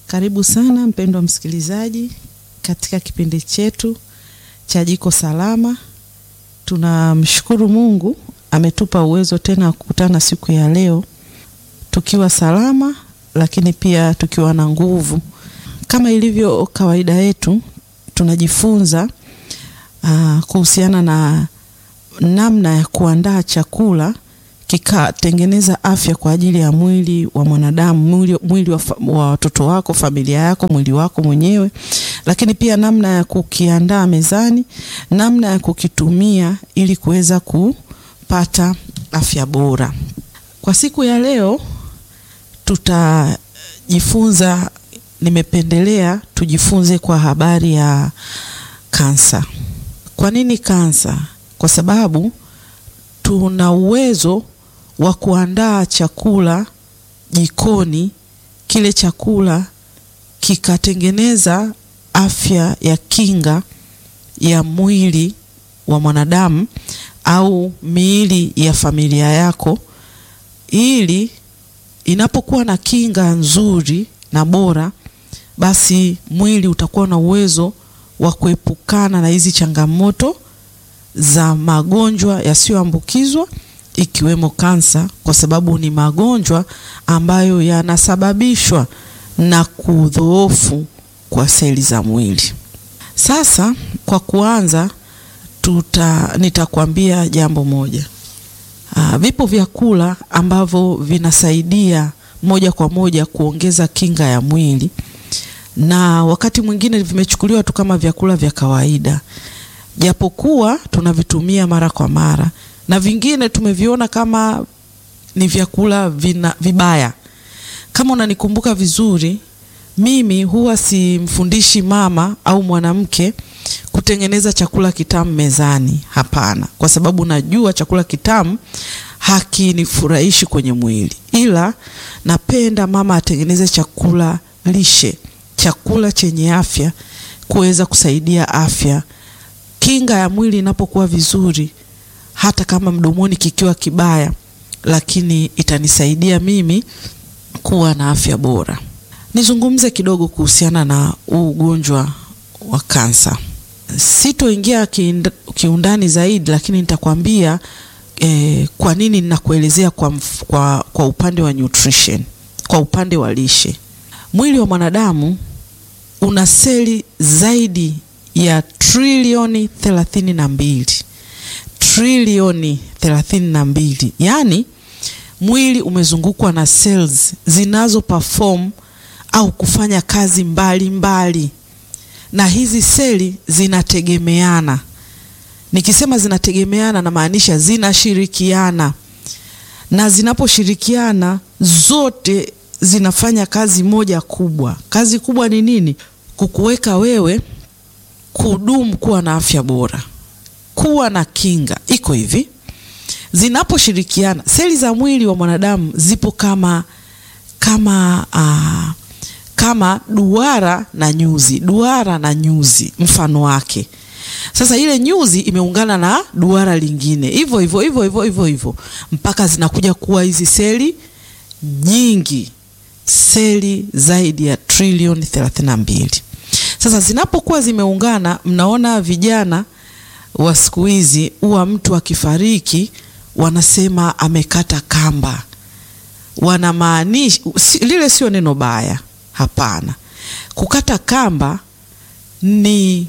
Karibu sana mpendwa msikilizaji katika kipindi chetu cha Jiko Salama. Tunamshukuru Mungu ametupa uwezo tena wa kukutana siku ya leo tukiwa salama, lakini pia tukiwa na nguvu. Kama ilivyo kawaida yetu, tunajifunza uh, kuhusiana na namna ya kuandaa chakula kikatengeneza afya kwa ajili ya mwili wa mwanadamu, mwili, mwili wa, wa watoto wako, familia yako, mwili wako mwenyewe, lakini pia namna ya kukiandaa mezani, namna ya kukitumia ili kuweza kupata afya bora. Kwa siku ya leo tutajifunza, nimependelea tujifunze kwa habari ya kansa. Kwa nini kansa? Kwa sababu tuna uwezo wa kuandaa chakula jikoni, kile chakula kikatengeneza afya ya kinga ya mwili wa mwanadamu au miili ya familia yako, ili inapokuwa na kinga nzuri na bora, basi mwili utakuwa na uwezo wa kuepukana na hizi changamoto za magonjwa yasiyoambukizwa ikiwemo kansa, kwa sababu ni magonjwa ambayo yanasababishwa na kudhoofu kwa seli za mwili. Sasa kwa kuanza, tuta nitakwambia jambo moja. Aa, vipo vyakula ambavyo vinasaidia moja kwa moja kuongeza kinga ya mwili, na wakati mwingine vimechukuliwa tu kama vyakula vya kawaida japokuwa tunavitumia mara kwa mara na vingine tumeviona kama ni vyakula vina, vibaya. Kama unanikumbuka vizuri, mimi huwa simfundishi mama au mwanamke kutengeneza chakula kitamu mezani. Hapana, kwa sababu najua chakula kitamu hakinifurahishi kwenye mwili, ila napenda mama atengeneze chakula lishe, chakula chenye afya, kuweza kusaidia afya kinga ya mwili inapokuwa vizuri, hata kama mdomoni kikiwa kibaya, lakini itanisaidia mimi kuwa na afya bora. Nizungumze kidogo kuhusiana na ugonjwa wa kansa. Sitoingia kiundani zaidi, lakini nitakwambia eh, kwa nini ninakuelezea kwa, kwa, kwa upande wa nutrition, kwa upande wa lishe. Mwili wa mwanadamu una seli zaidi ya trilioni thelathini na mbili trilioni thelathini na mbili yaani mwili umezungukwa na cells zinazo perform au kufanya kazi mbalimbali mbali. Na hizi seli zinategemeana. Nikisema zinategemeana, namaanisha zinashirikiana, na zinaposhirikiana zote zinafanya kazi moja kubwa. Kazi kubwa ni nini? Kukuweka wewe kudumu kuwa na afya bora, kuwa na kinga. Iko hivi, zinaposhirikiana seli za mwili wa mwanadamu zipo kama kama aa, kama duara na nyuzi, duara na nyuzi mfano wake. Sasa ile nyuzi imeungana na duara lingine, hivyo hivyo hivyo hivyo hivyo hivyo mpaka zinakuja kuwa hizi seli nyingi, seli zaidi ya trilioni thelathini na mbili. Sasa zinapokuwa zimeungana, mnaona vijana wa siku hizi huwa mtu akifariki wanasema amekata kamba. Wanamaanisha lile sio neno baya, hapana. Kukata kamba ni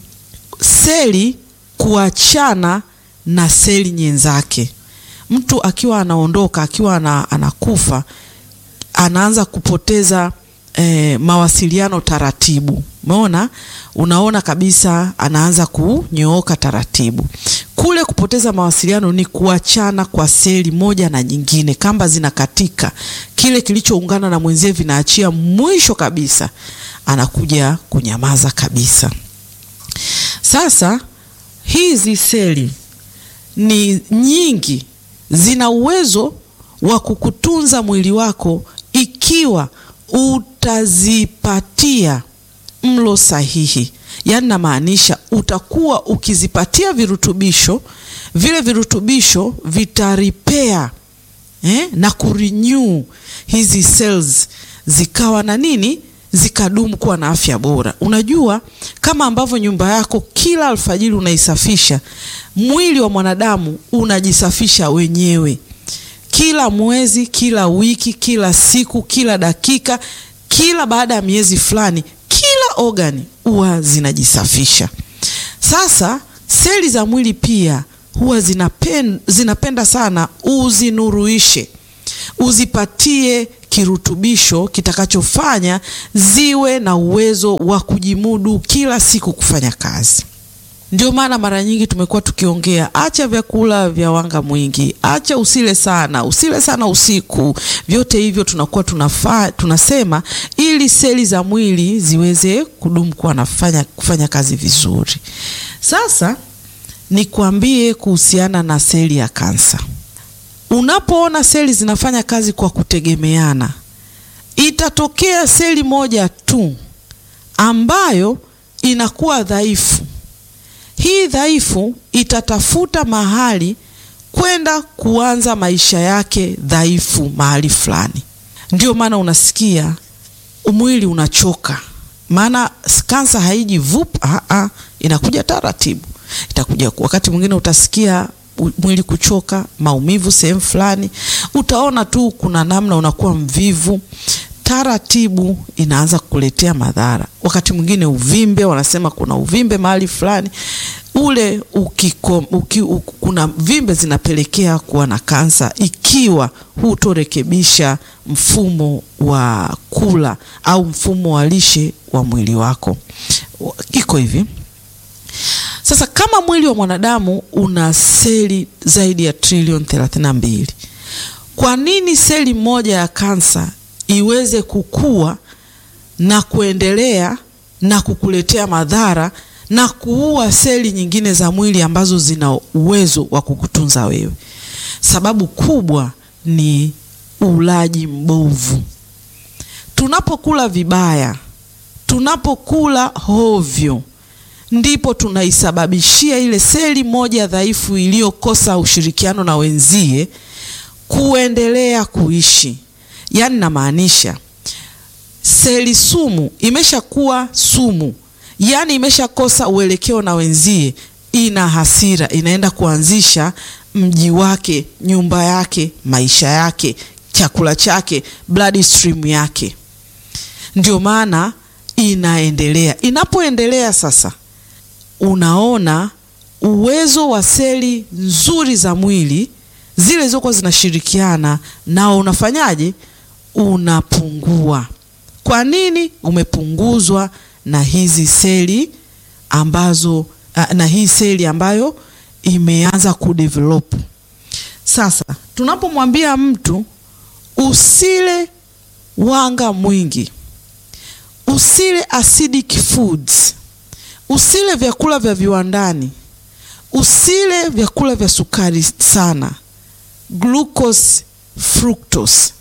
seli kuachana na seli nyenzake. Mtu akiwa anaondoka, akiwa anakufa, anaanza kupoteza eh, mawasiliano taratibu. Umeona, unaona kabisa anaanza kunyooka taratibu. Kule kupoteza mawasiliano ni kuachana kwa seli moja na nyingine, kamba zinakatika, kile kilichoungana na mwenzie vinaachia, mwisho kabisa anakuja kunyamaza kabisa. Sasa hizi seli ni nyingi, zina uwezo wa kukutunza mwili wako ikiwa utazipatia mlo sahihi. Yaani namaanisha utakuwa ukizipatia virutubisho, vile virutubisho vitaripea eh, na kurenew hizi cells zikawa na nini zikadumu kuwa na afya bora. Unajua, kama ambavyo nyumba yako kila alfajiri unaisafisha, mwili wa mwanadamu unajisafisha wenyewe kila mwezi, kila wiki, kila siku, kila dakika, kila baada ya miezi fulani, kila ogani huwa zinajisafisha. Sasa seli za mwili pia huwa zinapenda, zinapenda sana uzinuruishe, uzipatie kirutubisho kitakachofanya ziwe na uwezo wa kujimudu kila siku kufanya kazi. Ndio maana mara nyingi tumekuwa tukiongea, acha vyakula vya wanga mwingi, acha usile sana, usile sana usiku. Vyote hivyo tunakuwa tunafaa, tunasema ili seli za mwili ziweze kudumu kuwa nafanya kufanya kazi vizuri. Sasa nikwambie kuhusiana na seli ya kansa. Unapoona seli zinafanya kazi kwa kutegemeana, itatokea seli moja tu ambayo inakuwa dhaifu. Hii dhaifu itatafuta mahali kwenda kuanza maisha yake dhaifu mahali fulani. Ndio maana unasikia mwili unachoka, maana kansa haiji vup, a inakuja taratibu. Itakuja wakati mwingine utasikia mwili kuchoka, maumivu sehemu fulani, utaona tu kuna namna unakuwa mvivu taratibu inaanza kukuletea madhara. Wakati mwingine uvimbe, wanasema kuna uvimbe mahali fulani ule ukiko, uki, u, kuna vimbe zinapelekea kuwa na kansa ikiwa hutorekebisha mfumo wa kula au mfumo wa lishe wa mwili wako. Iko hivi sasa, kama mwili wa mwanadamu una seli zaidi ya trilioni 32, kwa nini seli moja ya kansa iweze kukua na kuendelea na kukuletea madhara na kuua seli nyingine za mwili ambazo zina uwezo wa kukutunza wewe? Sababu kubwa ni ulaji mbovu. Tunapokula vibaya, tunapokula hovyo, ndipo tunaisababishia ile seli moja dhaifu iliyokosa ushirikiano na wenzie kuendelea kuishi. Yaani namaanisha seli sumu imeshakuwa sumu, yaani imeshakosa uelekeo na wenzie, ina hasira, inaenda kuanzisha mji wake, nyumba yake, maisha yake, chakula chake, blood stream yake. Ndio maana inaendelea. Inapoendelea sasa, unaona uwezo wa seli nzuri za mwili zile zilizokuwa zinashirikiana nao unafanyaje? Unapungua. Kwa nini? Umepunguzwa na hizi seli ambazo na hii seli ambayo imeanza kudevelop. Sasa tunapomwambia mtu usile wanga mwingi, usile acidic foods, usile vyakula vya viwandani, usile vyakula vya sukari sana glucose fructose,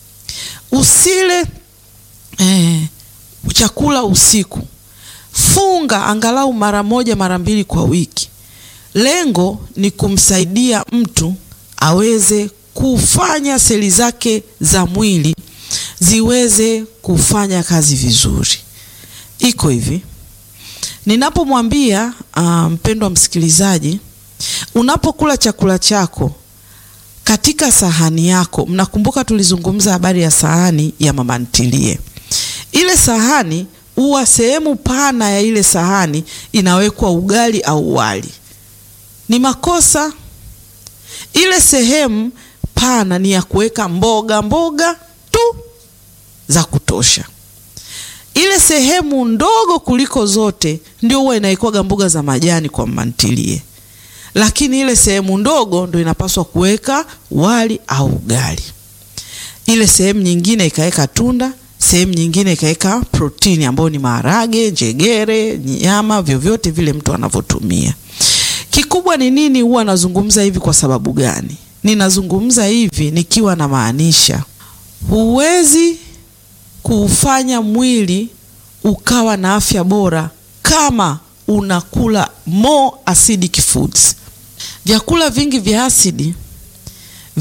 usile eh, chakula usiku, funga angalau mara moja mara mbili kwa wiki. Lengo ni kumsaidia mtu aweze kufanya seli zake za mwili ziweze kufanya kazi vizuri. Iko hivi, ninapomwambia mpendwa um, msikilizaji, unapokula chakula chako katika sahani yako, mnakumbuka tulizungumza habari ya sahani ya mama ntilie. Ile sahani huwa sehemu pana ya ile sahani inawekwa ugali au wali. Ni makosa. Ile sehemu pana ni ya kuweka mboga mboga tu za kutosha. Ile sehemu ndogo kuliko zote ndio huwa inaikwaga mboga za majani kwa mama ntilie lakini ile sehemu ndogo ndo inapaswa kuweka wali au ugali. Ile sehemu nyingine ikaweka tunda, sehemu nyingine ikaweka protini ambayo ni maharage, njegere, nyama, vyovyote vile mtu anavyotumia. Kikubwa ni nini? Huwa nazungumza hivi kwa sababu gani? Ninazungumza hivi nikiwa na maanisha, huwezi kuufanya mwili ukawa na afya bora kama unakula more acidic foods. Vyakula vingi vya asidi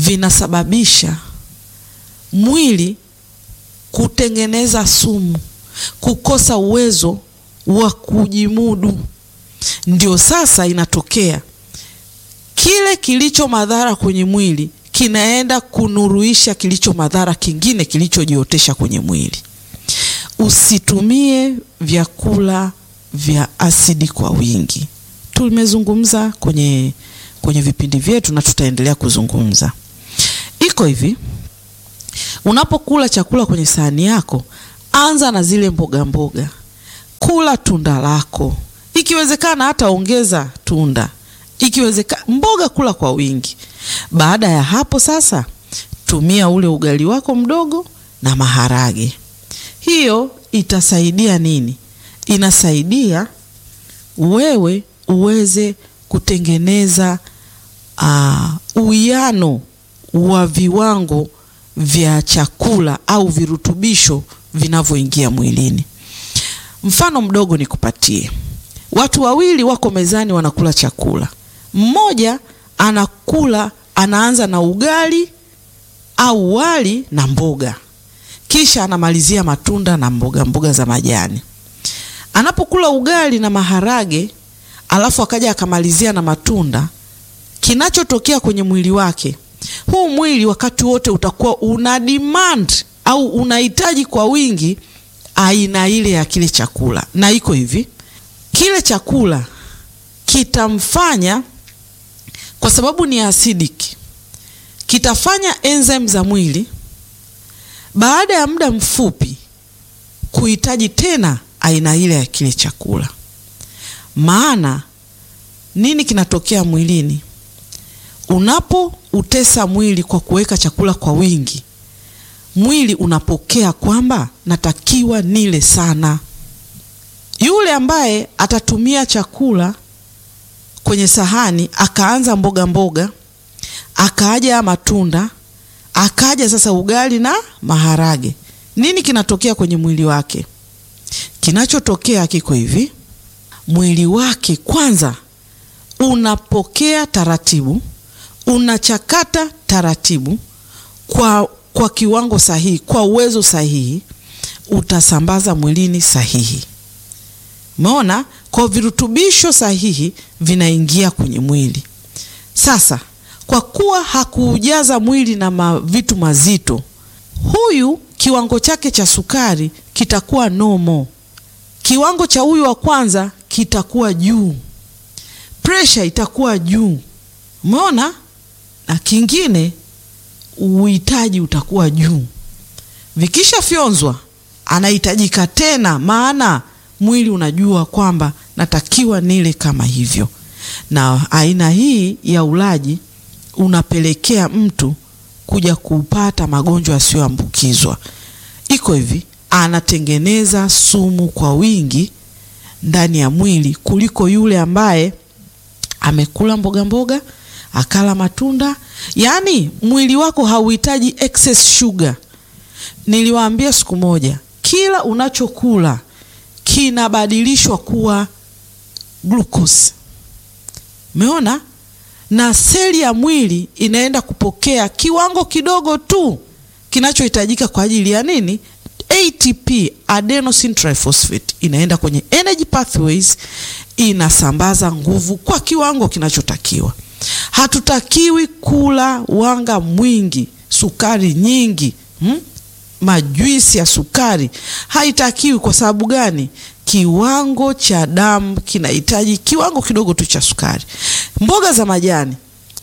vinasababisha mwili kutengeneza sumu kukosa uwezo wa kujimudu. Ndio sasa inatokea kile kilicho madhara kwenye mwili kinaenda kunuruisha kilicho madhara kingine kilichojiotesha kwenye mwili. Usitumie vyakula vya asidi kwa wingi. Tumezungumza kwenye, kwenye vipindi vyetu na tutaendelea kuzungumza. Iko hivi, unapokula chakula kwenye sahani yako, anza na zile mboga mboga, kula tunda lako, ikiwezekana hata ongeza tunda, ikiwezekana mboga kula kwa wingi. Baada ya hapo sasa, tumia ule ugali wako mdogo na maharage. Hiyo itasaidia nini? Inasaidia wewe uweze kutengeneza uwiano wa viwango vya chakula au virutubisho vinavyoingia mwilini. Mfano mdogo nikupatie. Watu wawili wako mezani wanakula chakula. Mmoja anakula anaanza na ugali au wali na mboga, kisha anamalizia matunda na mboga mboga za majani. Anapokula ugali na maharage alafu akaja akamalizia na matunda, kinachotokea kwenye mwili wake, huu mwili wakati wote utakuwa una demand au unahitaji kwa wingi aina ile ya kile chakula, na iko hivi, kile chakula kitamfanya kwa sababu ni acidic, kitafanya enzyme za mwili baada ya muda mfupi kuhitaji tena aina ile ya kile chakula. Maana nini kinatokea mwilini unapoutesa mwili kwa kuweka chakula kwa wingi? Mwili unapokea kwamba natakiwa nile sana. Yule ambaye atatumia chakula kwenye sahani akaanza mboga mboga, akaaja matunda, akaja sasa ugali na maharage, nini kinatokea kwenye mwili wake? Kinachotokea kiko hivi, mwili wake kwanza unapokea taratibu, unachakata taratibu kwa, kwa kiwango sahihi, kwa uwezo sahihi, utasambaza mwilini sahihi. Umeona, kwa virutubisho sahihi vinaingia kwenye mwili. Sasa kwa kuwa hakuujaza mwili na ma vitu mazito, huyu kiwango chake cha sukari kitakuwa nomo, kiwango cha huyu wa kwanza kitakuwa juu, presha itakuwa juu. Umeona, na kingine uhitaji utakuwa juu. Vikishafyonzwa anahitajika tena, maana mwili unajua kwamba natakiwa nile kama hivyo. Na aina hii ya ulaji unapelekea mtu kuja kupata magonjwa yasiyoambukizwa. Iko hivi, anatengeneza sumu kwa wingi ndani ya mwili kuliko yule ambaye amekula mboga mboga, akala matunda. Yaani mwili wako hauhitaji excess sugar. Niliwaambia siku moja, kila unachokula kinabadilishwa kuwa glucose. Umeona? Na seli ya mwili inaenda kupokea kiwango kidogo tu kinachohitajika kwa ajili ya nini? ATP, adenosine triphosphate, inaenda kwenye energy pathways, inasambaza nguvu kwa kiwango kinachotakiwa. Hatutakiwi kula wanga mwingi, sukari nyingi, hmm? Majuisi ya sukari haitakiwi. Kwa sababu gani? Kiwango cha damu kinahitaji kiwango kidogo tu cha sukari. Mboga za majani,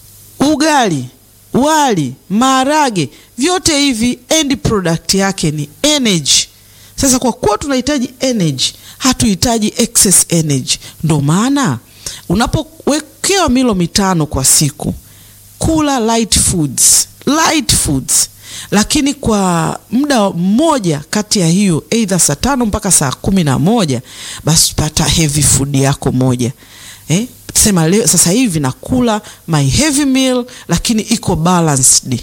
ugali, wali, maharage, vyote hivi end product yake ni energy. Sasa kwa kuwa tunahitaji energy, hatuhitaji excess energy. Ndio maana unapowekewa milo mitano kwa siku, kula light foods, light foods lakini kwa muda mmoja kati ya hiyo either saa tano mpaka saa kumi na moja basi pata heavy food yako moja eh? Sema leo sasa hivi nakula my heavy meal, lakini iko balanced.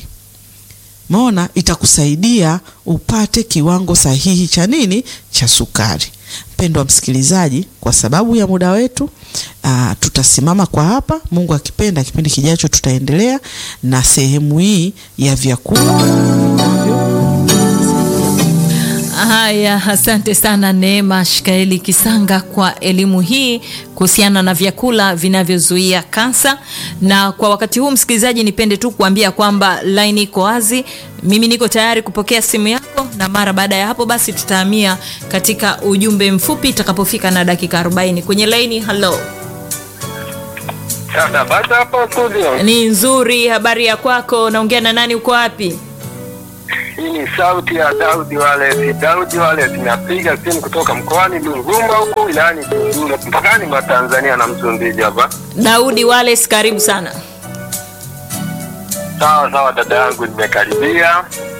Maona itakusaidia upate kiwango sahihi cha nini, cha sukari. Mpendwa msikilizaji, kwa sababu ya muda wetu aa, tutasimama kwa hapa. Mungu akipenda, kipindi kijacho tutaendelea na sehemu hii ya vyakula vinavyo Haya, asante sana Neema Shikaeli Kisanga kwa elimu hii kuhusiana na vyakula vinavyozuia kansa. Na kwa wakati huu, msikilizaji, nipende tu kuambia kwamba line iko wazi. Mimi niko tayari kupokea simu yako, na mara baada ya hapo basi tutahamia katika ujumbe mfupi itakapofika na dakika 40 kwenye laini. Hello, Dada, basi hapo studio. ni nzuri. Habari ya kwako? Naongea na nani? Uko wapi? Hii ni sauti ya Daudi Wale. Daudi Wale tunapiga simu kutoka mkoani Duvuma huko wilayani Tunduru mpakani mwa Tanzania na Msumbiji hapa. Daudi Wales, karibu sana. Sawa sawa dada yangu, nimekaribia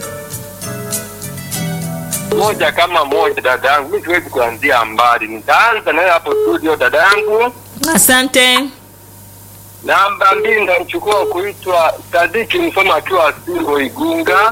moja kama moja dada yangu, mimi siwezi kuanzia mbali, nitaanza nayo hapo studio dada yangu. Asante. Namba mbili nitamchukua kuitwa Sadiki Msoma akiwa Singo Igunga.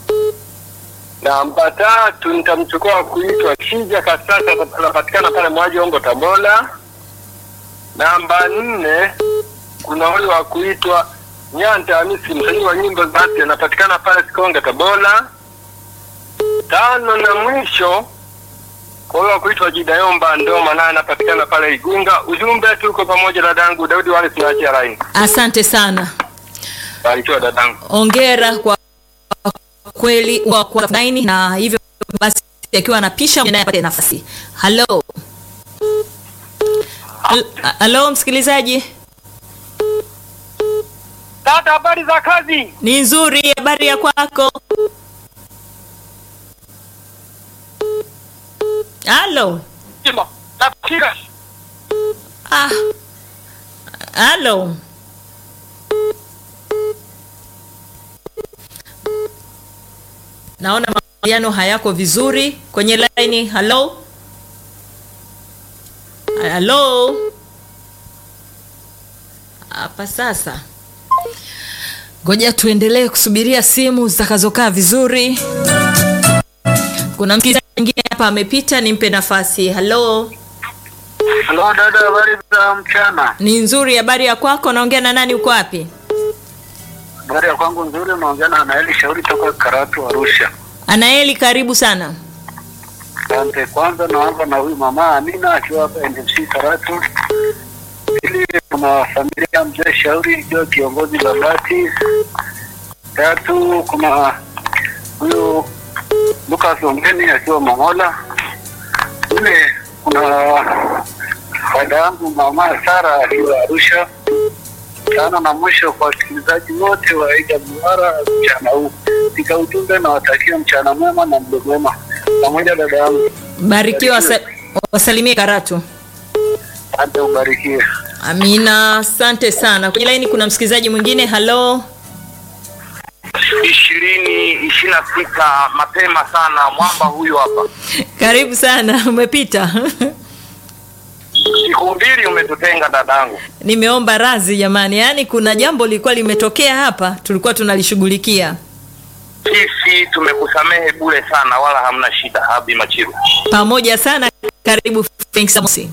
Namba tatu nitamchukua kuitwa Kija Kasasa, anapatikana pale Mwaji Ongo Tabora. Namba nne kuna huyu wa kuitwa Nyanda Hamisi, msanii wa nyimbo za asili, anapatikana pale Sikonge Tabora. Tano na mwisho kwa hiyo wa kuitwa Jidayomba Ndoma, naye anapatikana pale Igunga. Ujumbe tuko pamoja, dadangu Daudi wale tunaachia line. Asante sana. Barikiwa dadangu. Ongera kwa kweli kwa kwa laini na hivyo basi akiwa anapisha naye apate nafasi. Hello. Hal- Hello msikilizaji. Dada, habari za kazi? Ni nzuri habari ya kwako? Hello. Nafikira Ah. Hello. Naona mawasiliano hayako vizuri kwenye line. Hello. Hello. Hapa sasa. Ngoja tuendelee kusubiria simu zitakazokaa vizuri. Kuna msikilizaji mwingine hapa amepita, nimpe nafasi. Hello. Halo dada, habari za mchana? Ni nzuri. Habari ya kwako? Naongea na nani? Uko wapi? Habari ya kwangu nzuri, unaongea na Anaeli Shauri toka Karatu, Arusha. Anaeli, karibu sana. Asante. Kwanza naanza na huyu mama Amina akiwa hapa NMC Karatu. Pili kuna familia ya mzee Shauri ikiwa kiongozi Babati. Tatu kuna huyu Lucas Ongeni akiwa Mangola. Nne kuna dada yangu mama Sara akiwa Arusha. Tano na mwisho kwa wasikilizaji wote wa AWR mchana huu, katika ujumbe na watakia mchana mwema na mdo mwema pamoja dada yangu, Barikiwa, wasa, wasalimie Karatu. asante ubarikiwe. Amina, asante sana. Kwenye laini kuna msikilizaji mwingine. Halo, ishirini ishirini na sita mapema sana mwamba huyu hapa karibu sana. Umepita siku mbili umetutenga dadangu nimeomba radhi jamani, yaani kuna jambo lilikuwa limetokea hapa, tulikuwa tunalishughulikia sisi tumekusamehe bure sana wala hamna shida habi machiru pamoja sana. Karibu Frank Samusi.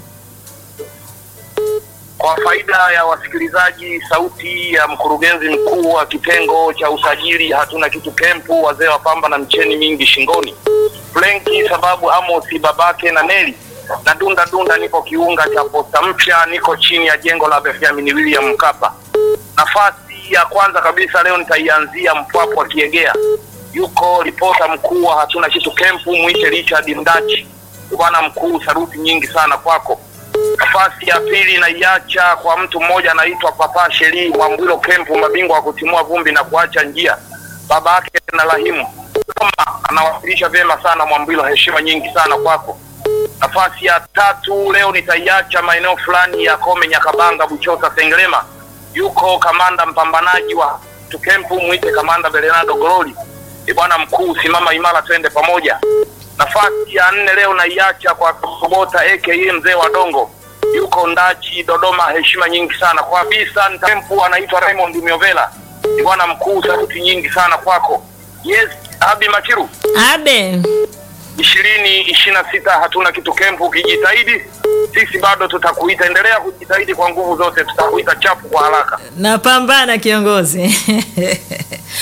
kwa faida ya wasikilizaji sauti ya mkurugenzi mkuu wa kitengo cha usajili hatuna kitu kempu wazee wa pamba na mcheni mingi shingoni frenki sababu amosi babake na neli na dunda dunda niko kiunga cha posta mpya niko chini ya jengo la benjamin william mkapa nafasi ya kwanza kabisa leo nitaianzia mpwapo wa kiegea yuko ripota mkuu wa hatuna kitu kempu mwite richard mdachi bwana mkuu saruti nyingi sana kwako nafasi ya pili naiacha kwa mtu mmoja anaitwa papa sheri mwambwilo kempu mabingwa wa kutimua vumbi na kuacha njia baba yake na rahimu kama anawakilisha vyema sana mwambwilo heshima nyingi sana kwako nafasi ya tatu leo nitaiacha maeneo fulani ya kome nyakabanga buchosa sengerema yuko kamanda mpambanaji wa tukempu mwite kamanda berenado goroli ni bwana mkuu simama imara twende pamoja nafasi ya nne leo naiacha kwa Sobota aka mzee wa Dongo, yuko Ndachi Dodoma, heshima nyingi sana kwa kabisa. Tempu anaitwa Raymond Miovela, ni bwana mkuu, sauti nyingi sana kwako. Yes, Abi Machiru, Abe, ishirini ishirini na sita hatuna kitu kempu. Ukijitahidi sisi bado tutakuita, endelea kujitahidi kwa nguvu zote, tutakuita chapu kwa haraka. napambana kiongozi.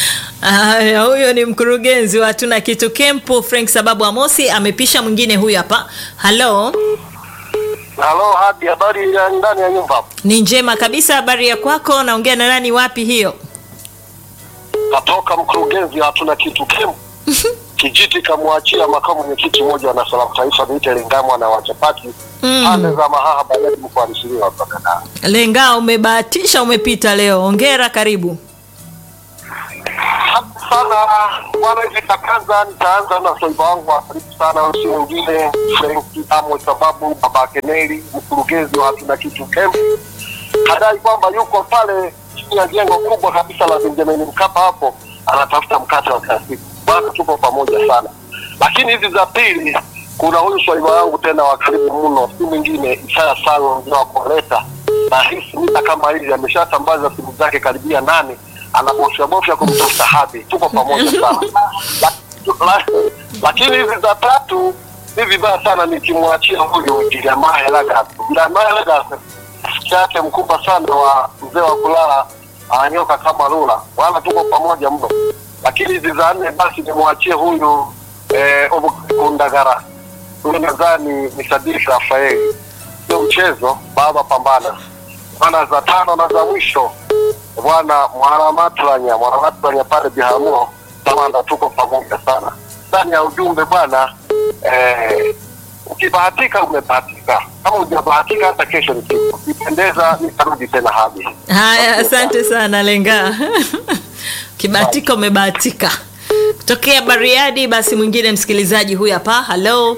Haya, huyo ni mkurugenzi wa hatuna kitu kempu Frank Sababu Amosi amepisha mwingine huyu hapa. Halo, Halo, hadi habari ya ndani ya nyumba. ni njema kabisa. Habari ya kwako? Naongea na nani? Wapi hiyo? Katoka mkurugenzi hatuna kitu kemu. Kijiti kamwachia makamu mwenyekiti mmoja wa Salamu Taifa niite Lingamwa na wachapati Mm. pande za Mahaha Bariadi mkoani Simiyu hapa Kanda. Lenga, umebahatisha, umepita leo. Hongera, karibu. Asante sana bwana, hivi nitaanza nitaanza na soiba wangu wa karibu sana, si mwingine Frenki Amo sababu baba Keneli, mkurugenzi wa hatuna kitu kemu, kadai kwamba yuko pale chini ya jengo kubwa kabisa la Benjamin Mkapa hapo anatafuta mkate wa kila siku. Bwana, tuko pamoja sana, lakini hizi za pili, kuna huyu swaiba wangu tena wa karibu mno, si mwingine Isaya Salo mzee wa Koleta, na hisi mita kama hizi ameshasambaza simu zake karibia nane, anabofya bofya kumtafuta hadi. Tuko pamoja sana La- la- lakini hizi za tatu ni vibaya sana nikimwachia huyu Jeremiah Lagas. Jeremiah Lagas rafiki yake mkubwa sana wa mzee wa kulala ananyoka kama lula, wala tuko pamoja mno. Lakini hizi za nne basi nimwachie huyu eh, Kundagara, huyu nadhani ni Sadiki Rafaeli, sio mchezo baba, pambana bwana. Za tano na za mwisho bwana Mwanamatranya, Mwanamatranya pale Biharamulo Tamanda, tuko pamoja sana ndani ya ujumbe bwana eh, ukibahatika umebahatika, kama hujabahatika hata kesho ni siku. Ukipendeza nitarudi tena hadi. Haya, asante sana Lenga. Ukibahatika umebahatika. Kutokea Bariadi, basi mwingine msikilizaji huyu hapa. Halo,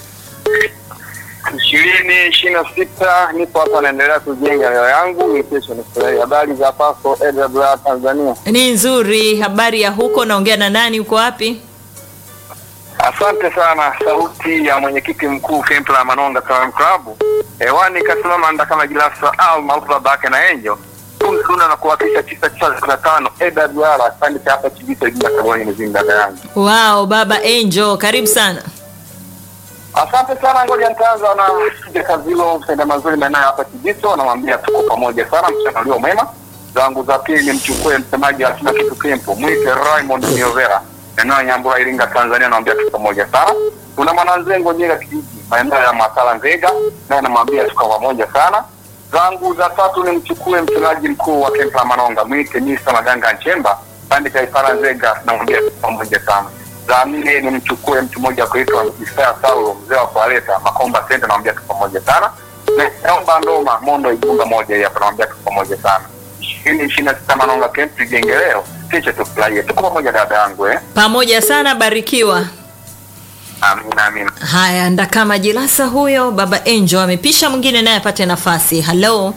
ishirini ishirini na sita nipo hapa naendelea kujenga leo yangu ni kesho ni furahi. Habari za Paso AWR Tanzania. ni nzuri. Habari ya huko? Naongea na nani? Uko wapi? Asante sana, sauti ya mwenyekiti mkuu Kempla ya Manonga Salaam Club. Hewani kasimama nda kama Gilasa au maarufu babake na Angel. Tuna na kuwakilisha tisa tisa na tano AWR kipande cha hapa Kibisa jina Kaboni mzima dada yangu. Wao, baba Angel, karibu sana. Asante sana, ngoja nitaanza na Kija Kazilo, mtenda mazuri maeneo hapa Kibiso, namwambia tuko pamoja sana, mchana ulio mwema. Zangu za pili mchukue msemaji wa Hatuna Kitu Kempo, mwite Raymond Miovera, eneo ya Nyambura, Iringa, Tanzania, namwambia tuko pamoja sana. Kuna mwananzengo Nyega kijiji, maeneo ya Masala Nzega, naye namwambia tuko pamoja sana. Zangu za tatu ni mchukue msemaji mkuu wa Kempa Manonga, mwite Misa Maganga Nchemba, pande cha Ifara Nzega, namwambia tuko pamoja sana za nne ni mchukue mtu mmoja kuitwa Isaya Saulo mzee wa kualeta Makomba Center, namwambia tuko pamoja sana. Na naomba ndoma Mondo Igunga moja hii hapa, namwambia tuko pamoja sana. ishirini ishirini na sita Manonga Camp tujenge leo, kesho tufurahie, tuko pamoja dada yangu eh. Pamoja sana, barikiwa. Amina, amina. Haya, ndakama Jilasa huyo, baba Angel amepisha, mwingine naye apate nafasi. Halo,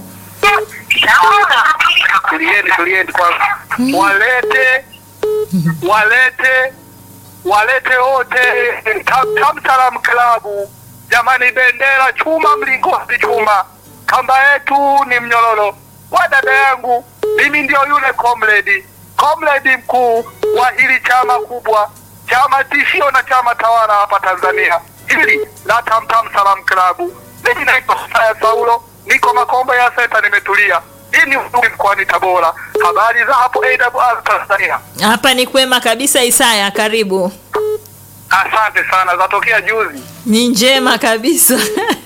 Tulieni, tulieni kwanza, walete walete walete wote Tam- Tamsalam klabu jamani, bendera chuma, mlingoti chuma, kamba yetu ni mnyororo. Wa dada yangu, mimi ndio yule comrade comrade mkuu wa hili chama kubwa, chama tishio na chama tawala hapa Tanzania, hili la Tamtam Salam klabu. Mimi naitwa Saya Saulo, niko Makombe ya Senta, nimetulia. Hii ni Ujiji mkoani Tabora. Habari za hapo AWR Tanzania? hapa ni kwema kabisa. Isaya, karibu. Asante sana, zatokea juzi. Ni njema kabisa.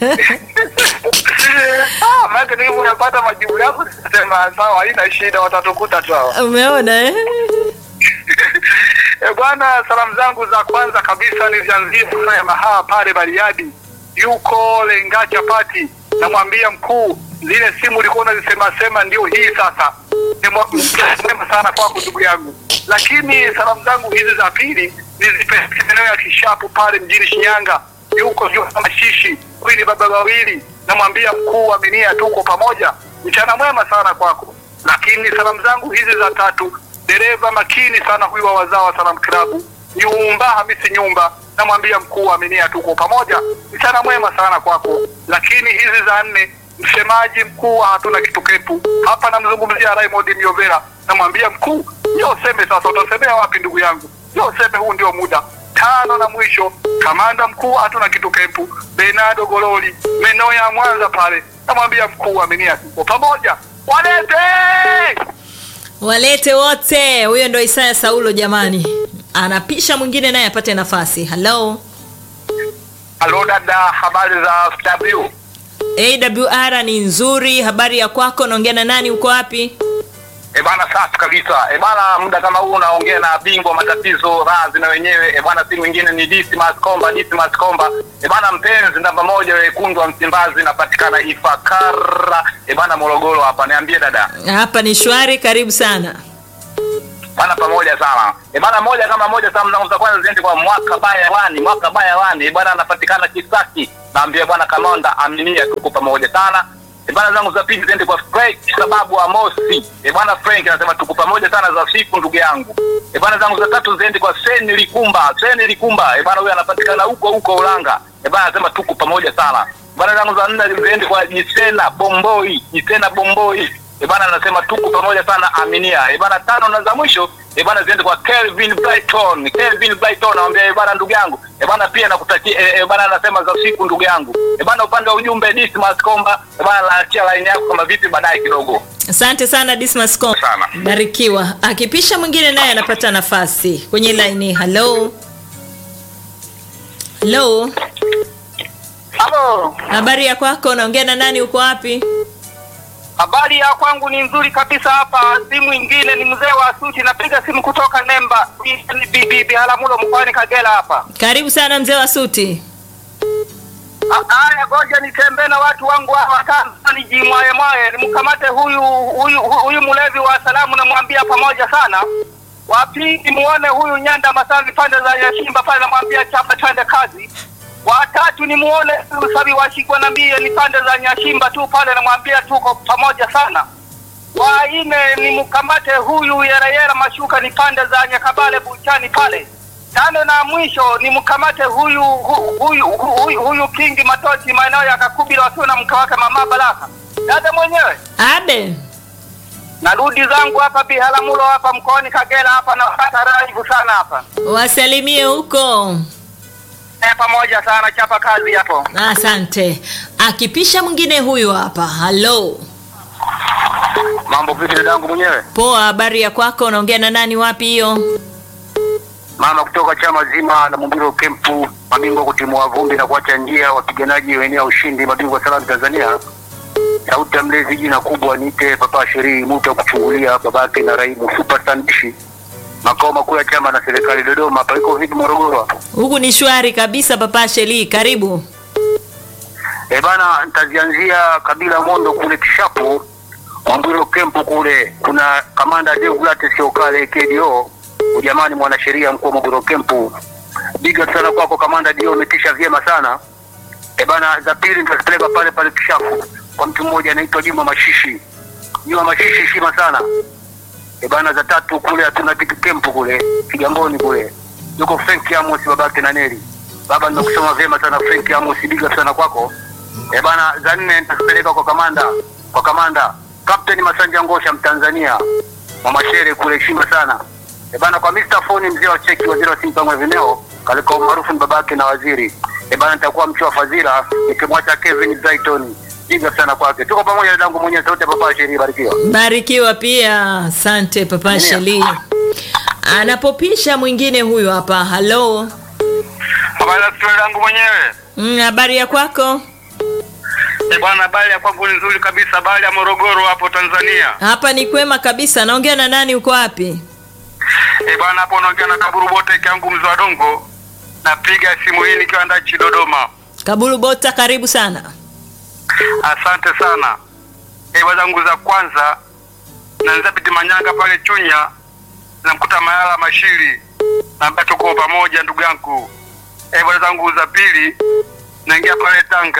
Ah, maana nilivyo napata majibu yako nikasema sawa, haina shida, watatukuta tu hawa. Umeona eh? E bwana, salamu zangu za kwanza kabisa nizianzie ya mahaa pale Bariadi, yuko Lenga Chapati, namwambia mkuu, zile simu ulikuwa unazisema sema ndio hii sasa. Ni mwa- mwema sana kwako ndugu yangu, lakini salamu zangu hizi za pili nizipeleke maeneo ya Kishapu pale mjini Shinyanga, yuko yuko Mashishi, huyu ni baba wawili, namwambia mkuu, aminia, tuko pamoja, mchana mwema sana kwako. Lakini salamu zangu hizi za tatu dereva makini sana huyu wa wazao wa Salam Klabu Nyumba Hamisi Nyumba, namwambia mkuu aminia, tuko pamoja, mchana mwema sana kwako. Lakini hizi za nne, msemaji mkuu wa hatuna kitu kepu hapa, namzungumzia Raymond Miovera, namwambia mkuu, yo useme sasa, utasemea wapi ndugu yangu? Yo useme, huu ndio muda. Tano na mwisho, kamanda mkuu hatuna kitu kempu Bernardo Gololi, maeneo ya Mwanza pale, namwambia mkuu aminia, tuko pamoja, walete walete wote huyo ndo isaya saulo jamani anapisha mwingine naye apate nafasi halo Halo dada, habari za FW? awr ni nzuri habari ya kwako naongea na nani uko wapi E bana, safi kabisa. E bana, muda kama huu unaongea na bingwa matatizo razi na wenyewe. E bana, si mwingine ni Dismas Komba, Dismas Komba. E bana, mpenzi namba moja wekundu wa Msimbazi, napatikana Ifakara. E bana, Morogoro hapa. Niambie dada. hapa ni shwari karibu sana bana pamoja sana e bana moja kama moja sana zangu za kwanza ziende kwa mwaka baya wani mwaka baya wani e bana anapatikana Kisaki naambia bwana Kamonda aminia tuko pamoja sana e bana zangu za pili ziende kwa Frank sababu Amosi e bana Frank anasema tuko pamoja sana za siku ndugu yangu e bana zangu za tatu ziende kwa Seni Likumba Seni Likumba e bana huyo anapatikana huko huko Ulanga e bana anasema tuko pamoja sana bana zangu za nne ziende kwa Jisena Bomboi Jisena Bomboi e bana anasema tuko pamoja sana aminia e bana tano na za mwisho e bana ziende kwa Kelvin Brighton Kelvin Brighton anamwambia e bana ndugu yangu e bana pia nakutakia e, e bana anasema za siku ndugu yangu e bana upande wa ujumbe Dismas Komba e bana naachia line yako kama vipi baadaye kidogo asante sana dismas Com. Sana. barikiwa akipisha mwingine naye anapata nafasi kwenye laini halo halo Halo habari ya kwako naongea na nani uko wapi habari ya kwangu ni nzuri kabisa hapa si mwingine ni mzee wa suti napiga simu kutoka Nemba bibi Biharamulo mkoani Kagera hapa karibu sana mzee wa suti Haya, ngoja nitembee na watu wangu hawa kwanza, nijimwaye mwaye, nimkamate huyu huyu huyu mlevi wa salamu, namwambia pamoja sana. Wa pili muone huyu Nyanda Masani pande za Yashimba pale, namwambia chapa twende kazi. Wa tatu ni muone huyu Sabi Washigwa nambie ni pande za Nyashimba tu pale, namwambia tuko pamoja sana. Wa nne ni mkamate huyu Yerayera Mashuka ni pande za Nyakabale Buchani pale tano na mwisho ni mkamate huyu hu- huyu huyu, huyu Kingi Matochi maeneo ya Kakubila wakiwa na mke wake mama Baraka. Dada mwenyewe abe narudi zangu hapa Biharamulo hapa mkoani Kagera hapa napata raibu sana hapa wasalimie huko e, pamoja sana chapa kazi hapo. asante akipisha mwingine huyu hapa halo Mambo vipi dadangu mwenyewe? poa habari ya kwako unaongea na nani wapi hiyo Mama kutoka chama zima la Mumbiro Kempu, mabingwa kutimua vumbi na kuacha njia, wapiganaji wenea ushindi, mabingwa salamu Tanzania. Sauti ya mlezi jina kubwa niite Papa Sherii Muta kuchungulia babake na Raimu Super Sandishi, makao makuu ya chama na serikali Dodoma. Hapa iko vipi Morogoro hapo? huku ni shwari kabisa papa sheli karibu Eh bana, nitazianzia kabila Mondo kule Kishapu, Mwamburo Kempu kule, kuna kamanda Deogratius Siokale KDO, ujamani mwanasheria mkuu wa Mwamburo Kempu. Big up sana kwako kamanda Dio, umetisha vyema sana. Eh bana, za pili nitazipeleka pale pale Kishapu kwa mtu mmoja anaitwa Juma Mashishi. Juma Mashishi shima sana. Eh bana, za tatu kule hatuna kitu Kempu kule Kigamboni kule, yuko Frank Amos babake na Neli. Baba, nimekusoma vyema sana Frank Amos, big up sana kwako. Eh bana, za nne nitakupeleka kwa kamanda kwa kamanda Captain Masanja Ngosha Mtanzania Mwamashere kule, heshima sana. Eh bana, kwa Mr. Foni mzee wa cheki, waziri wa Simba Vimeo, katika umaarufu ni babake na waziri. Eh bana, nitakuwa mchwa fadhila nikimwacha Kevin Brighton. Piga sana kwake. Tuko pamoja dadangu mwenyewe, sauti ya papa sheria, barikiwa. barikiwa pia asante papa Ndio. sheli anapopisha mwingine huyu hapa halo Habari ya stori yangu mwenyewe. Mm, habari ya kwako Eh bwana, habari ya kwangu ni nzuri kabisa, habari ya Morogoro hapo Tanzania. hapa ni kwema kabisa naongea na nani uko wapi Eh bwana, hapo unaongea na Kaburu Bote yangu mzee wa Dongo. Napiga simu hii nikiwa ndachi Dodoma. kaburu bota karibu sana Asante sana. Ewa zangu za kwanza naanza piti manyanga pale Chunya, namkuta Mayala Mashiri, naambia tuko pamoja ndugu yangu. Ewa zangu za pili naingia pale Tanga,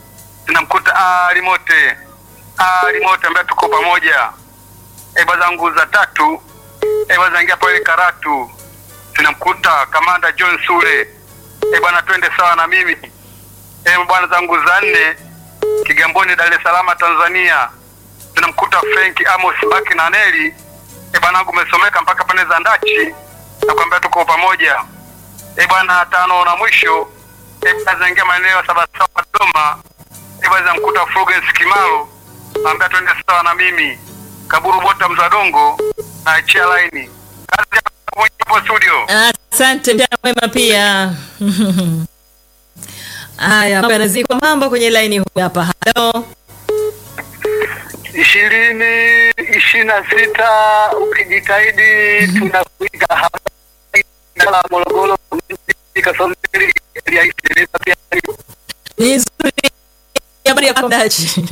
namkuta Ali Mote, Ali Mote ambaye tuko pamoja. Ewa zangu za tatu ewa zaingia pale Karatu, tunamkuta Kamanda John Sule. E bwana, twende sawa na mimi. E bwana zangu za nne Kigamboni, Dar es Salaam, Tanzania, tunamkuta Frank Amos Baki na Neli. E bwana, wangu umesomeka mpaka pande za Ndachi, nakwambia tuko pamoja. E bwana, tano na mwisho, e bwana, zaingia maeneo ya Sabasaba, Dodoma. E bwana, zamkuta Fulgens Kimaro, naambia twende sawa na mimi. Kaburu Bota Mzadongo na chia laini. Kazi ya hapo studio. Asante mchana mwema pia. Haya, mambo yanazidi kwa mambo kwenye laini huyu hapa. Halo. ishirini ishirini na sita ukijitahidi tunakuiga hapa la Morogoro Kasomeli ya Isilisa pia Ni nzuri. Habari ya mdachi.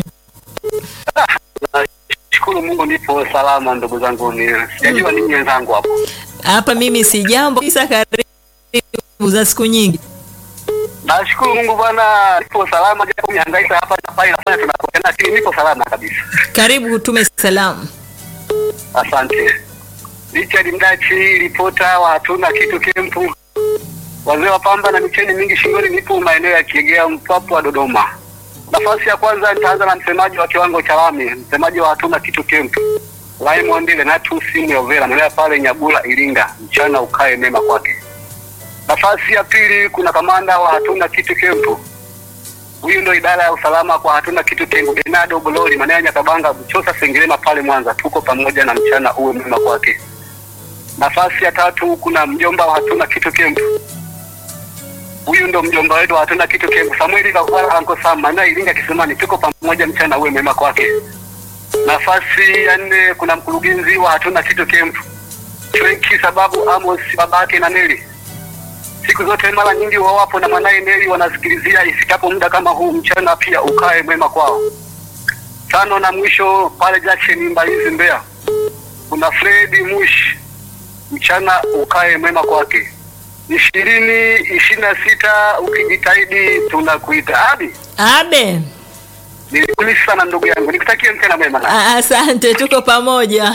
shukuru Mungu nipo salama ndugu zangu ni sijajua nini wenzangu hapo Hapa mimi si jambo kisa karibu za siku nyingi. nashukuru Mungu bwana nipo salama japo mihangaika hapa na pale nafanya tunapotea lakini nipo salama kabisa Karibu hutume salamu. Asante. Richard Mdachi, ripota wa hatuna kitu kempu, wazee wa pamba na micheni mingi shingoni, nipo maeneo ya Kiegea, Mpwapwa, Dodoma. Nafasi ya kwanza nitaanza na msemaji wa kiwango cha lami, msemaji wa hatuna kitu kempu, Raymond Lenatus Myovera, maeneo pale Nyabula, Iringa. Mchana ukae mema kwake. Nafasi ya pili kuna kamanda wa hatuna kitu kempu, huyu ndo idara ya usalama kwa hatuna kitu kempu, Bernardo Bolori, maeneo ya Nyakabanga, Buchosa, Sengerema pale Mwanza. Tuko pamoja na mchana uwe mwema kwake. Nafasi ya tatu kuna mjomba wa hatuna kitu kempu, huyu ndo mjomba wetu wa hatuna kitu kempu, Samueli Kakwala Anko Sam, maeneo ya Iringa Kisimani. Tuko pamoja, mchana uwe mwema kwake. Nafasi ya nne kuna mkurugenzi wa hatuna kitu kempu, Frenki sababu Amos babake na Neli siku zote mara nyingi wawapo na mwanaye Neli wanasikilizia ifikapo muda kama huu mchana, pia ukae mwema kwao. Tano na mwisho pale Jackson Mbalizi Mbeya, kuna Fredi Mush, mchana ukae mwema kwake. ishirini ishirini na sita ukijitahidi tunakuita abi. Abe. Nilikulisi sana ndugu yangu, nikutakie mchana mwema. A- Asante, tuko pamoja.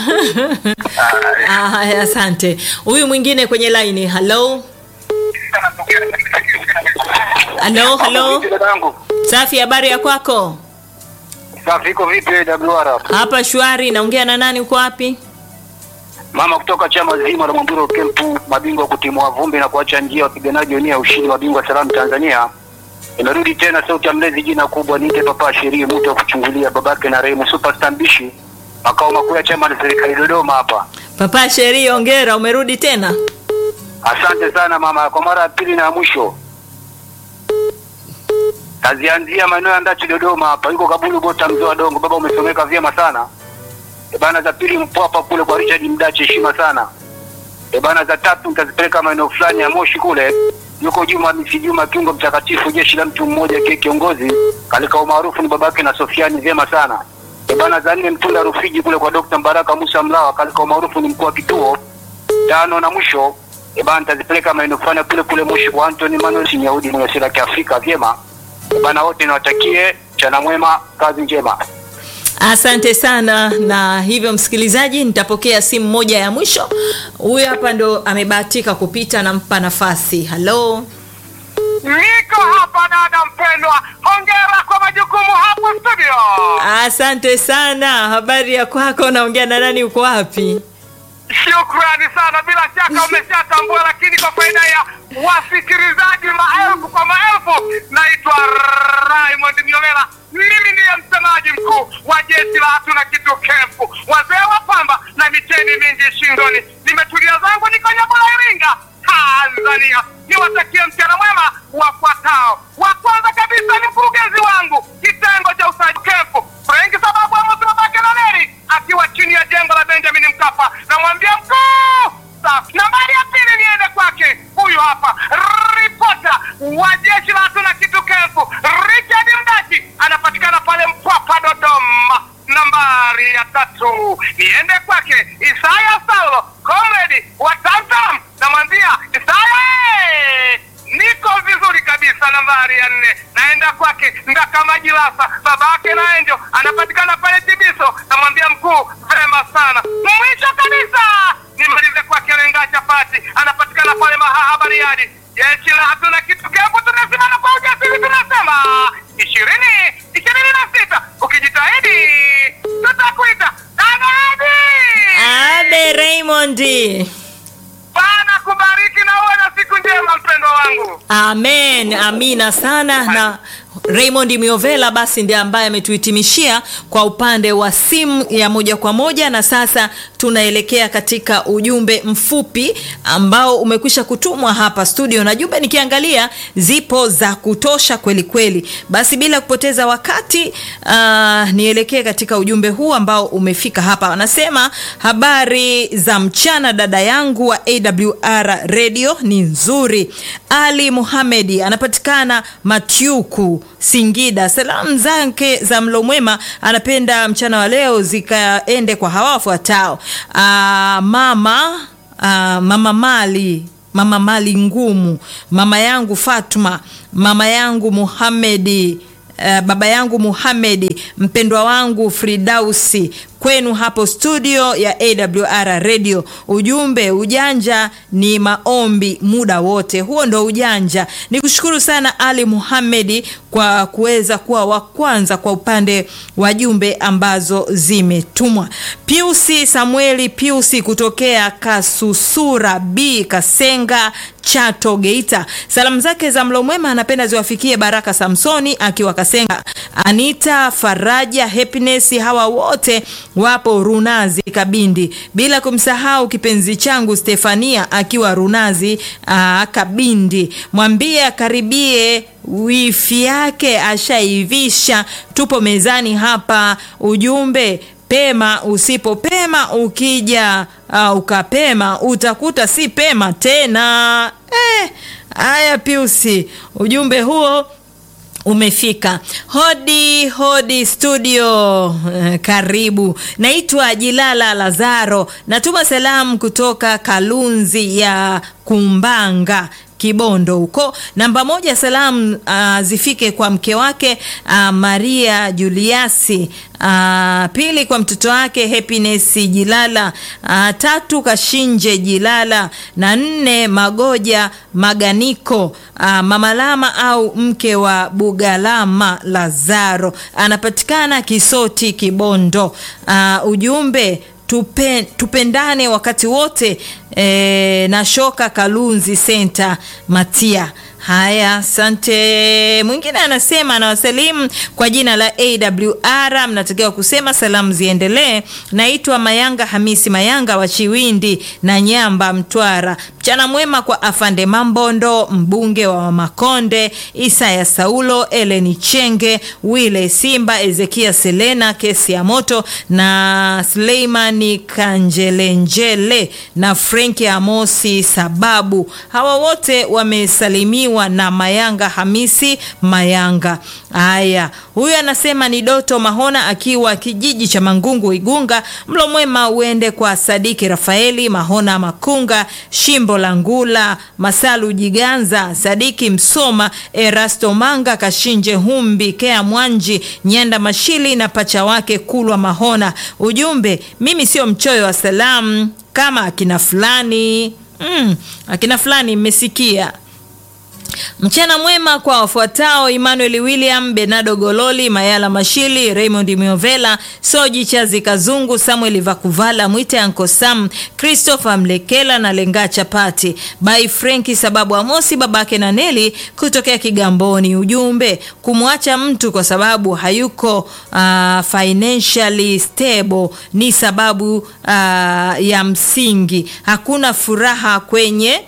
Haya, asante. Huyu mwingine kwenye laini. Halo. Halo, halo. Dadangu, Safi, habari ya kwako? safi, iko vipi WR? Hapa shwari, naongea na nani? Uko wapi? Mama kutoka chama zima la Mwamburo Kempu, mabingwa kutimua vumbi na kuacha njia wapiganaji wenyewe ushindi, mabingwa salamu Tanzania. Imerudi tena sauti ya mlezi, jina kubwa niite papa sheria mtu wa kuchungulia babake na Rehemu superstar mbishi, makao makuu ya chama na serikali Dodoma hapa. Papa Sheri, ongera, umerudi tena. Asante sana mama, kwa mara ya pili na ya mwisho. Kazianzia maeneo ya Ndachi Dodoma hapa, yuko Kabulu Bota mzee wa Dongo. Baba umesomeka vyema sana. E bana, za pili Mpwapa kule kwa Richard Mdachi, heshima sana. E bana, za tatu nitazipeleka maeneo fulani ya Moshi kule, yuko Juma Misi Juma kiungo mtakatifu, jeshi la mtu mmoja kie kiongozi kalika umaarufu ni babake na Sofiani, vyema sana. E bana, za nne Mtunda Rufiji kule kwa Dr. Mbaraka Musa Mlawa kalika umaarufu ni mkuu wa kituo. Tano na mwisho e bana, nitazipeleka maeneo fulani kule kule Moshi kwa Anthony Manuel Sinyaudi mwenye sera ya Kiafrika, vyema. E bana, wote niwatakie mchana mwema, kazi njema. Asante sana. Na hivyo, msikilizaji, nitapokea simu moja ya mwisho. Huyu hapa ndo amebahatika kupita, nampa nafasi. Halo. Niko hapa dada mpendwa, hongera kwa majukumu hapo studio. Asante sana. Habari ya kwako? Naongea na nani? Uko wapi? Shukrani sana, bila shaka umeshatambua, lakini kwa faida ya wasikilizaji maelfu kwa maelfu, naitwa Raymond Myovela. Mimi ndiye msemaji mkuu wa jeshi la hatuna kitu kempu, wazee wa pamba na micheni mingi shingoni. Nimetulia zangu, niko Nyabula, Iringa, Tanzania. Niwatakie mchana mwema wafuatao. Wa kwanza kabisa ni mkurugenzi wangu kitengo cha usajili kempu, Frenki sababu Amos babake na Neri akiwa chini ya jengo la Benjamin Mkapa. Namwambia mkuu safi. Nambari ya pili niende kwake, huyu hapa ripota wa jeshi la hatuna kitu kempu, Richard Mdachi, anapatikana pale Mpwapwa, Dodoma. Nambari ya tatu niende kwake Isaya Saulo, comrade wa Tamtam. Namwambia Isaya, eh, niko vizuri kabisa. Nambari ya nne naenda kwake Ndaka Majilasa, babake na Enjo, anapatikana pale Tibiso. Namwambia mkuu, vema sana. Mwisho kabisa nimalize kwake Lenga Chapati, anapatikana pale Mahaha Bariadi. Jeshi la hatuna kitu kempu, tunasimama kwa ujasiri, tunasema ishirini ishirini na sita ukijitahidi tutakuita Anadi. Abe Raymond. Bana kubariki na uwe na siku njema mpendwa wangu. Amen, amina sana. Na Raymond Miovela basi ndiye ambaye ametuhitimishia kwa upande wa simu ya moja kwa moja, na sasa tunaelekea katika ujumbe mfupi ambao umekwisha kutumwa hapa studio, na jumbe nikiangalia zipo za kutosha kweli kweli. Basi bila kupoteza wakati uh, nielekee katika ujumbe huu ambao umefika hapa. Wanasema habari za mchana, dada yangu wa AWR radio ni nzuri. Ali Muhamedi anapatikana Matyuku Singida. Salamu zake za mlo mwema anapenda mchana wa leo zikaende kwa hawa wafuatao: mama aa, mama Mali mama Mali Ngumu, mama yangu Fatuma, mama yangu Muhamedi, uh, baba yangu Muhamedi, mpendwa wangu Fridausi kwenu hapo studio ya AWR radio. Ujumbe, ujanja ni maombi muda wote, huo ndo ujanja. Ni kushukuru sana Ali Muhamedi kwa kuweza kuwa wa kwanza kwa upande wa jumbe ambazo zimetumwa. Piusi Samueli Piusi kutokea Kasusura B Kasenga Chato Geita, salamu zake za mlo mwema anapenda ziwafikie Baraka Samsoni akiwa Kasenga, Anita Faraja Happiness, hawa wote wapo Runazi Kabindi, bila kumsahau kipenzi changu Stefania akiwa Runazi aa, Kabindi. Mwambie akaribie wifi yake ashaivisha, tupo mezani hapa. Ujumbe pema usipopema, ukija uh, ukapema utakuta si pema tena. Haya eh, Piusi, ujumbe huo umefika. Hodi hodi studio, uh, karibu. Naitwa Jilala Lazaro, natuma salamu kutoka Kalunzi ya Kumbanga Kibondo huko. Namba moja, salamu uh, zifike kwa mke wake uh, Maria Juliasi. Uh, pili kwa mtoto wake Happiness Jilala. Uh, tatu Kashinje Jilala na nne Magoja Maganiko. Uh, Mamalama au mke wa Bugalama Lazaro anapatikana Kisoti Kibondo. Uh, ujumbe Tupe, tupendane wakati wote e, na shoka Kalunzi Center Matia. Haya, asante. Mwingine anasema anawasalimu kwa jina la AWR, mnatakiwa kusema salamu ziendelee. Naitwa Mayanga Hamisi Mayanga wa Chiwindi na Nyamba, Mtwara. Mchana mwema kwa Afande Mambondo, mbunge wa Makonde, Isaya Saulo, Eleni Chenge, Wile Simba, Ezekia Selena, kesi ya moto na Suleimani Kanjelenjele na Frenki Amosi Sababu. Hawa wote wamesalimiwa na Mayanga Hamisi Mayanga. Haya, huyu anasema ni Doto Mahona akiwa kijiji cha Mangungu Igunga. Mlo mwema uende kwa Sadiki Rafaeli Mahona Makunga, Shimbo la Ngula, Masalu Jiganza, Sadiki Msoma, Erasto Manga, Kashinje Humbi, Kea Mwanji, Nyanda Mashili na pacha wake Kulwa Mahona. Ujumbe, mimi sio mchoyo wa salamu kama akina fulani. Mm, akina fulani mmesikia. Mchana mwema kwa wafuatao: Emmanuel William, Benado Gololi, Mayala Mashili, Raymond Miovela, Soji Chazi Kazungu, Samuel Vakuvala, Mwite Anko Sam, Christopher Mlekela na Lenga Chapati, Bai Frenki sababu Amosi babake na Neli kutokea Kigamboni. Ujumbe, kumwacha mtu kwa sababu hayuko uh, financially stable ni sababu uh, ya msingi. Hakuna furaha kwenye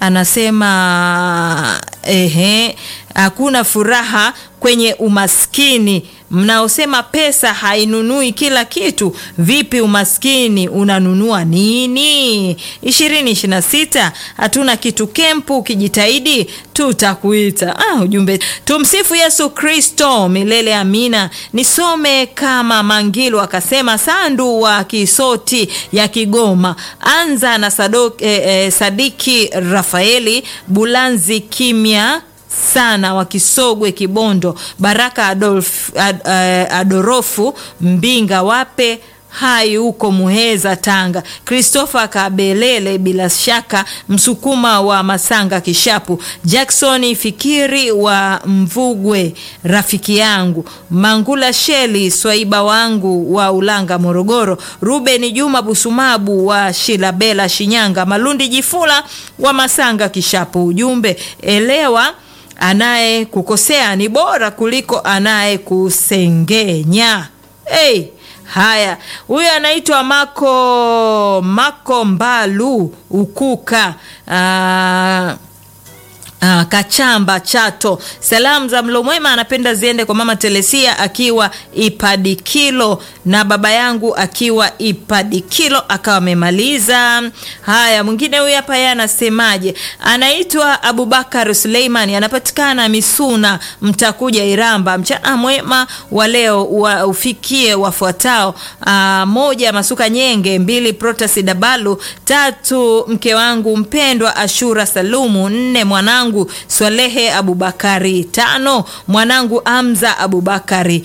anasema ehe, hakuna furaha kwenye umaskini. Mnaosema pesa hainunui kila kitu, vipi umaskini unanunua nini? ishirini ishirini na sita hatuna kitu kempu, ukijitahidi tutakuita. Ah, ujumbe tumsifu Yesu Kristo milele amina. Nisome kama Mangilu akasema, Sandu wa Kisoti ya Kigoma, anza na Sadok, eh, eh, Sadiki Rafaeli Bulanzi kimya sana wa Kisogwe Kibondo, Baraka Adolf, ad, uh, Adorofu Mbinga wape hai huko Muheza Tanga, Christopher Kabelele bila shaka Msukuma wa Masanga Kishapu, Jackson Fikiri wa Mvugwe rafiki yangu, Mangula Sheli Swaiba wangu wa Ulanga Morogoro, Ruben Juma Busumabu wa Shilabela Shinyanga, Malundi Jifula wa Masanga Kishapu. Ujumbe elewa anayekukosea ni bora kuliko anayekusengenya. Hey, haya, huyu anaitwa Mako Mako Mbalu Ukuka ah, Ah, Kachamba Chato. Salamu za mlo mwema anapenda ziende kwa mama Telesia akiwa Ipadikilo na baba yangu akiwa Ipadikilo akawa amemaliza. Haya, mwingine huyu hapa yeye anasemaje? Anaitwa Abubakar Suleiman, anapatikana Misuna, mtakuja Iramba. Mchana mwema wa leo wa ufikie wafuatao: ah, moja, Masuka Nyenge; mbili, Protasi Dabalu; tatu, mke wangu mpendwa Ashura Salumu; nne, mwanangu Swalehe Abubakari; tano, mwanangu Amza Abubakari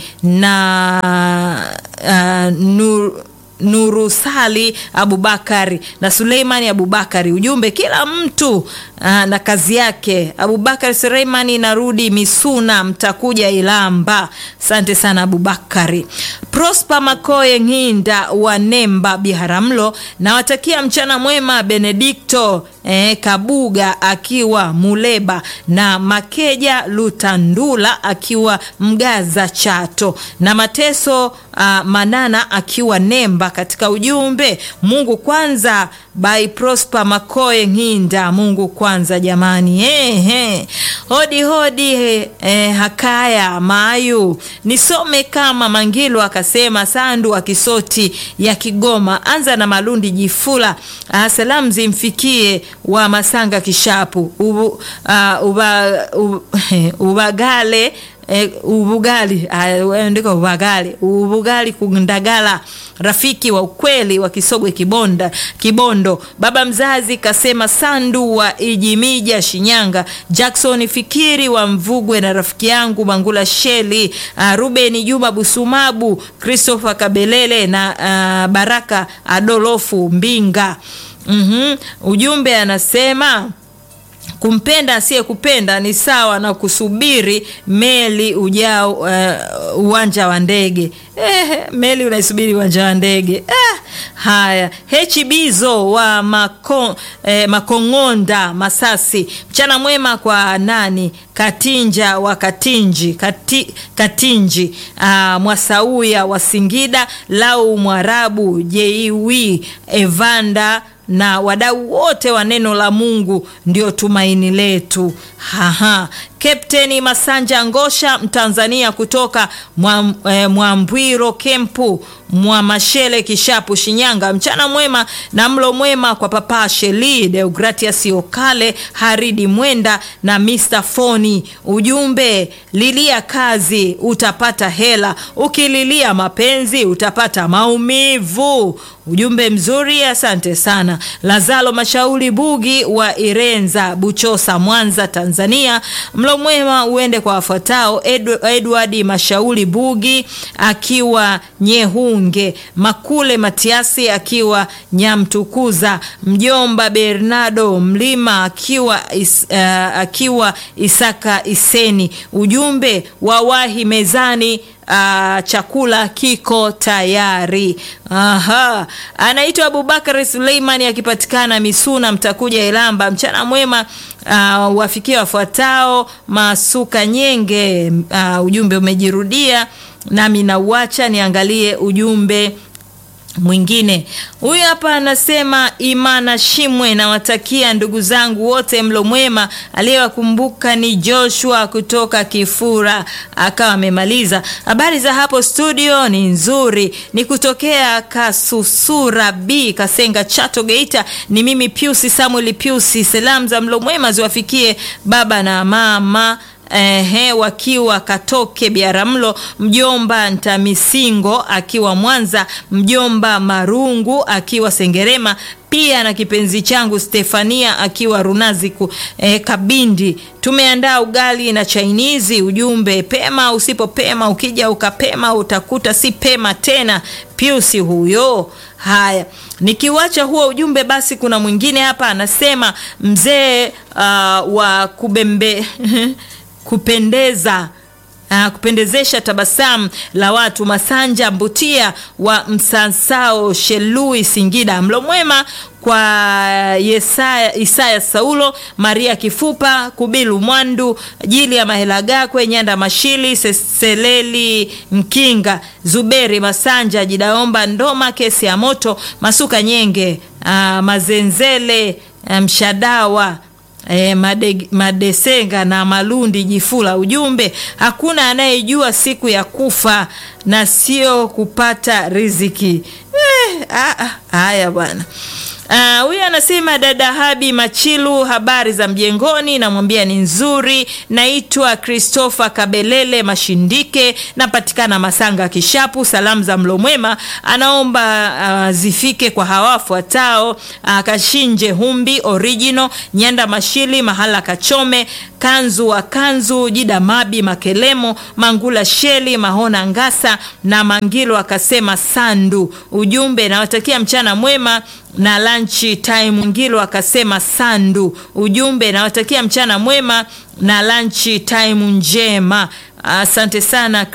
na uh, nur Nurusali Abubakari na Suleimani Abubakari. Ujumbe, kila mtu aa, na kazi yake. Abubakari Suleimani, narudi Misuna, mtakuja Ilamba. Asante sana Abubakari. Prosper Makoye Ng'inda wa Nemba Biharamulo, nawatakia mchana mwema. Benedikto eh, Kabuga akiwa Muleba na Makeja Lutandula akiwa Mgaza Chato na Mateso ah, Manana akiwa Nemba. Katika ujumbe Mungu kwanza, by Prosper Makoye Ng'inda. Mungu kwanza jamani, eh, eh. Hodi hodi eh, Hakaya Mayu nisome kama Mangilo akasema Sandu wa Kisoti ya Kigoma, anza na Malundi Jifula. Ah, salamu zimfikie wa Masanga Kishapu ubu, ah, uba, ubu, ubagale E, ubugali ndiko ubagale ubugali kundagala rafiki wa ukweli wa Kisogwe Kibonda Kibondo. Baba mzazi kasema Sandu wa Ijimija Shinyanga, Jackson Fikiri wa Mvugwe na rafiki yangu Mangula Sheli, uh, Ruben Juma Busumabu, Christopher Kabelele na uh, Baraka Adolofu Mbinga. mm-hmm. Ujumbe anasema kumpenda asiyekupenda ni sawa na kusubiri meli ujao uh, uwanja wa ndege eh, meli unaisubiri uwanja wa ndege eh. Haya, hechibizo wa mako, eh, Makong'onda Masasi, mchana mwema kwa nani Katinja wa Katinji Kati, Katinji uh, Mwasauya wa Singida, Lau Mwarabu Jeiwi Evanda na wadau wote wa neno la Mungu ndio tumaini letu. Haha. Kapteni Masanja Ngosha Mtanzania kutoka Mwambwiro mwa Kempu mwa Mashele Kishapu Shinyanga, mchana mwema na mlo mwema kwa Papa Sheli Deogratias Okale Haridi Mwenda na Mr Foni. Ujumbe, lilia kazi utapata hela, ukililia mapenzi utapata maumivu. Ujumbe mzuri, asante sana. Lazalo Mashauri Bugi wa Irenza Buchosa Mwanza Tanzania, mlo mwema uende kwa wafuatao: Edward Mashauri Bugi akiwa Nyehunge, Makule Matiasi akiwa Nyamtukuza, mjomba Bernardo Mlima akiwa, is, uh, akiwa Isaka Iseni. Ujumbe wawahi mezani. Uh, chakula kiko tayari. Aha, anaitwa Abubakar Suleimani akipatikana Misuna, mtakuja Ilamba. Mchana mwema uh, wafikia wafuatao: Masuka Nyenge. Uh, ujumbe umejirudia nami nauacha niangalie ujumbe mwingine. Huyu hapa anasema Imana Shimwe, nawatakia ndugu zangu wote mlo mwema. Aliyewakumbuka ni Joshua kutoka Kifura, akawa amemaliza. Habari za hapo studio ni nzuri, ni kutokea Kasusura B Kasenga, Chato, Geita. Ni mimi Piusi Samuel Piusi. Salamu za mlo mwema ziwafikie baba na mama Ehe, wakiwa Katoke Biaramlo, mjomba Ntamisingo akiwa Mwanza, mjomba Marungu akiwa Sengerema, pia na kipenzi changu Stefania akiwa Runaziku eh, Kabindi. Tumeandaa ugali na chainizi. Ujumbe, pema usipopema, ukija ukapema utakuta si pema tena. Piusi huyo. Haya, nikiwacha huo ujumbe, basi kuna mwingine hapa anasema mzee uh, wa kubembe kupendeza uh, kupendezesha tabasamu la watu. Masanja Mbutia wa Msansao Shelui Singida, mlo mwema kwa Yesaya, Isaya Saulo, Maria Kifupa, Kubilu Mwandu, Jili ya Mahelagakwe, Nyanda Mashili, Seseleli Mkinga, Zuberi Masanja, Jidaomba Ndoma, Kesi ya Moto, Masuka Nyenge, uh, Mazenzele, Mshadawa E, made, Madesenga na Malundi Jifula. Ujumbe, hakuna anayejua siku ya kufa na sio kupata riziki. Eh, haya bwana. Huyu uh, anasema dada Habi Machilu, habari za mjengoni? Namwambia ni nzuri. Naitwa Christopher Kabelele Mashindike, napatikana Masanga Kishapu. Salamu za mlo mwema anaomba uh, zifike kwa hawafuatao: uh, Kashinje Humbi Original, Nyanda Mashili, Mahala Kachome, Kanzu wa Kanzu, Jida Mabi Makelemo, Mangula Sheli, Mahona Ngasa na Mangilo akasema Sandu. Ujumbe, nawatakia mchana mwema na lunch time. Ngilo akasema Sandu. Ujumbe, nawatakia mchana mwema na lunch time njema. Asante sana